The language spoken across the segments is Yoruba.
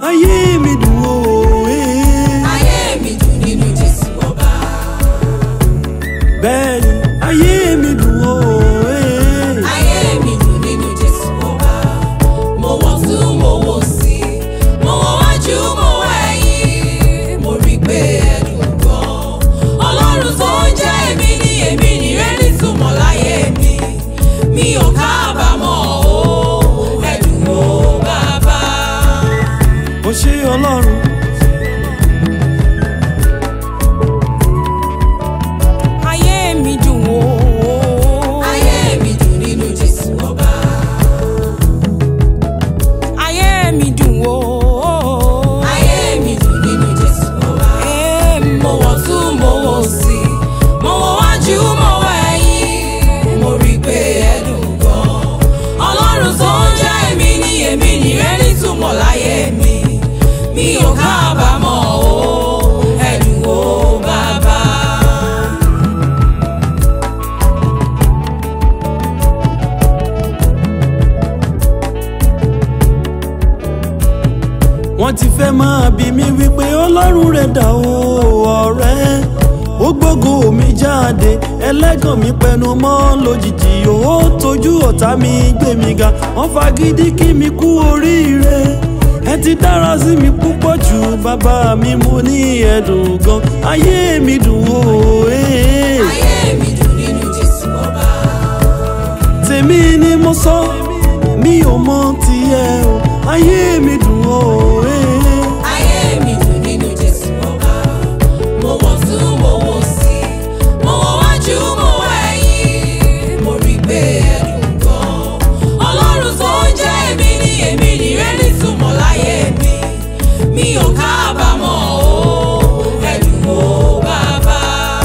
ayé mi dùn ó. eh. ayé mi dùn nínú Jésù ọba. bẹ́ẹ̀ni ayé mi dùn ó. eh. ayé mi dùn nínú Jésù ọba. mo wọ̀ tún mo wò sí mo wọ̀ wájú mo wọ̀ ẹ̀yìn mo rí pé ẹ̀dùn gan. ọlọ́run tó ń jẹ́ èmi ni èmi ni rẹ́ nítumọ̀ láyé mi mi ò kábàámọ̀ o ẹ̀dùn o bàbá. ó ṣe ọlọ́run. ayé mi dùn ó. ayé mi dùn nínú Jésù ọba. ayé mi dùn ó. ayé mi dùn nínú Jésù ọba. Ẹ mo wọ̀ tún mo wò sí mo wọ̀ wájú mo wọ̀ ẹ̀yìn mo rí pé ẹ̀dùn gan. ọlọ́run tó ń jẹ́ èmi ni èmi ni rẹ́ nítumọ̀ láyé mi mi ò kábàámọ̀ o ẹ̀dùn o bàbá. wọ́n ti fẹ́ máa bí mi wípé ọlọ́run rẹ̀ dà ó ọ̀rẹ́ ó gbógo mi jáde ẹlẹ́gàn mi pẹnu mọ́ lójijì ó tójú ọ̀tá mi gbé mi ga wọ́n fagídí kí mi kú oríire ẹ ti dára sí mi púpọ̀ jù bàbá mi mo ní ẹ̀dùn gan ayé mi dùn ó eh. ayé mi dùn nínú Jésù ọba. tèmi ni mo sọ mi ò mọ tiẹ̀ o ayé mi dùn ó. eh. ayé mi dùn nínú Jésù ọba. mo wọ̀ tún mo wò sí mo wọ̀ wájú mo wọ̀ ẹ̀yìn mo rí pé ẹ̀dùn gan. ọlọ́run tó ń jẹ́ èmi ni èmi ni rẹ́ nítumọ̀ láyé mi mi ò kábàámọ̀ o ẹ̀dùn o bàbá.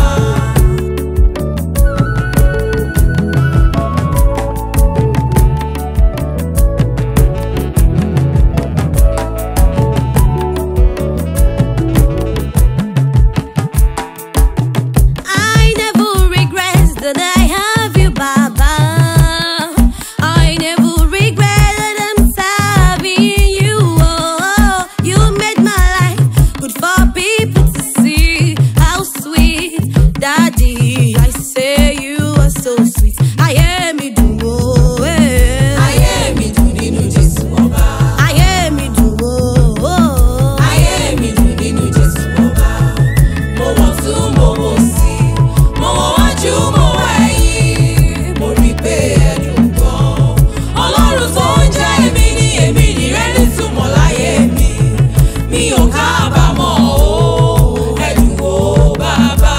I never regret that I have you, Baba. I never regret that I'm serving you. Oh, you made my life good for people to see how sweet, Daddy. I say you are so sweet. I am you, do oh, eh. ayé mi dùn nínú Jésù ọba. I am you, do oh. ayé mi dùn nínú Jésù ọba. mo wọ̀ tún mo wò sí mo wọ̀ wájú mo wọ̀ ẹ̀yìn mo rí pé ẹ̀dùn gan. ọlọ́run tó ń jẹ́ èmi ni èmi ni rẹ́ nítumọ̀ láyé mi mi ò kábàámọ̀ o ẹ̀dùn o bàbá.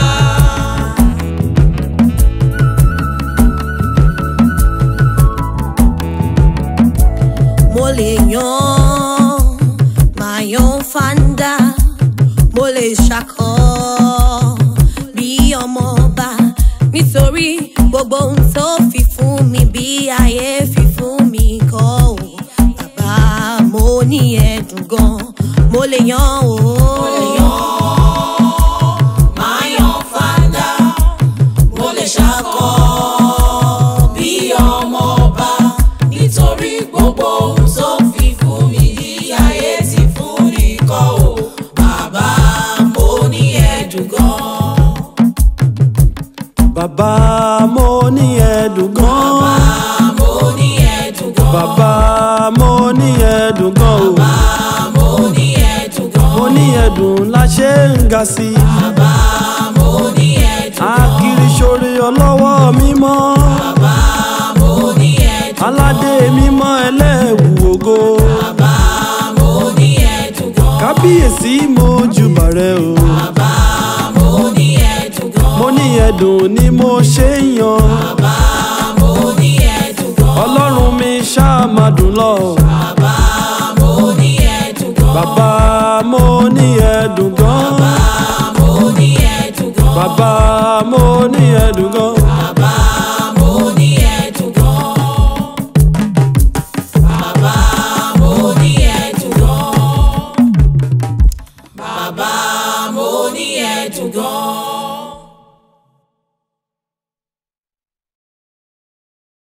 mo lè yan máa yan fanda mo lè ṣakọ bí ọmọ ọba nítorí gbogbo ohun tó fi fún mi bí ayé fi fún mi kọ́ ò bàbá mo ní ẹ̀dùn gan mo lè yan o. máa yan fanda mo lè ṣakọ bí ọmọ ọba nítorí gbogbo ohun tó fi fún mi ní ayé ti fún ní kọ́ ò bàbá mo ní ẹ̀dùn gan. bàbá mo ní ẹ̀dùn gan. mo ní ẹ̀dùn gan. bàbá mo ní ẹ̀dùn gan o. mo ní ẹ̀dùn gan. mo ní ẹ̀dùn la ṣe ń ga sí i. bàbá mo ní ẹ̀dùn gan. akiri ṣoore ọlọ́wọ́ mímọ́. bàbá mo ní ẹ̀dùn gan. aládé mímọ́ ẹlẹ́wù ògo. bàbá mo ní ẹ̀dùn gan. kábíyèsí mo júbà rẹ o. bàbá mo ní ẹ̀dùn gan. mo ní ẹ̀dùn ni mo ṣe ń yan.